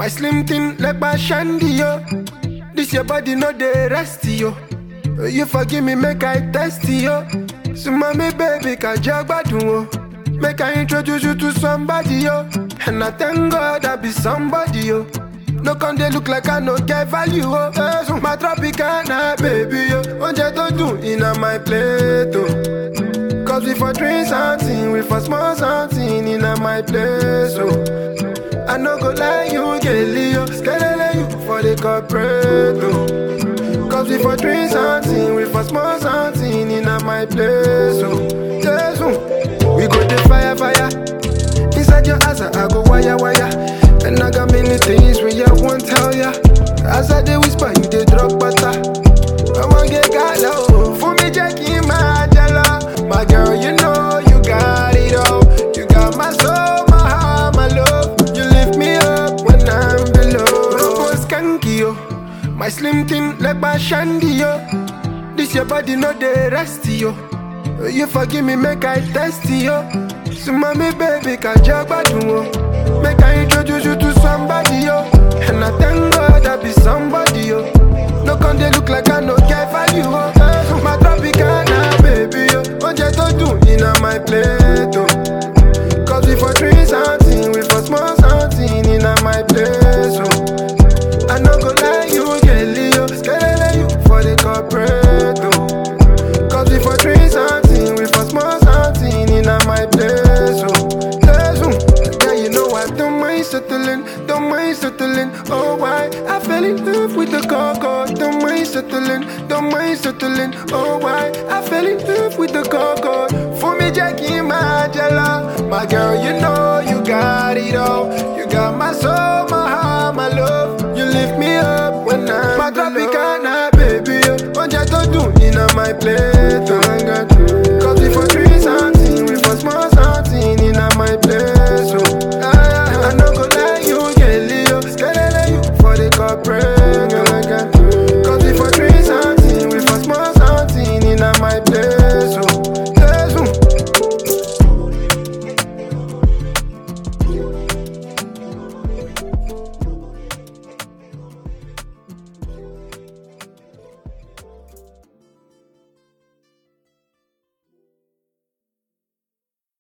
My slim thing like my shandy, yo. This your body, no dey rest, yo. You forgive me, make I test yo. So mommy, baby, can gbadun o. Make I introduce you to somebody, yo. And I thank God I be somebody, yo. No come dey look like I no get value, oh. Eh, so my tropicana, baby, yo. Oúnjẹ tó dùn iná my plate, oh. Cause we for drink something, we for small something in my place, oh. I no go lie, you get Leo, skelele you for the corporate, oh. Cause we for drink something, we for small something in my place, oh. Yes, oh. We go the fire, fire. Inside your house, I go wire, wire. And I got many things when you won't tell ya. As I dey whisper, you dey drop butter. I want get gala, oh. For me, Jackie, my jala. My girl, you know you got it all. You got my soul, my heart, my love. You lift me up when I'm below. Robo skanky, yo. My slim thing like my shandy, yo. This your body, no dey rest, yo. You forgive me, make I test yo. So mommy, baby, can gbadun o. Make I introduce you to somebody, yo. And I thank God I be somebody, yo. No come dey look like I no get value, oh. Eh, My tropicana, baby, yo. Oúnjẹ tó dùn iná my plate, oh. Cause we for drink something, we for small something in my place, oh. I no go lie, you get Leo, skelele you for the corporate, oh. Cause we for drink something, we for small something in my place, oh. Place, oh. Yeah, you know I don't mind settling, don't mind settling. Oh, why? I fell in love with the coco, don't mind settling, don't mind settling. Oh, why? I fell in love with the coco. For me, Jackie, my jala. My girl, you know you got it all. You got my soul, my heart, my love. You lift me up when I'm My tropicana, baby. oh. Oúnjẹ tó dùn iná my plate. Oh, I got you.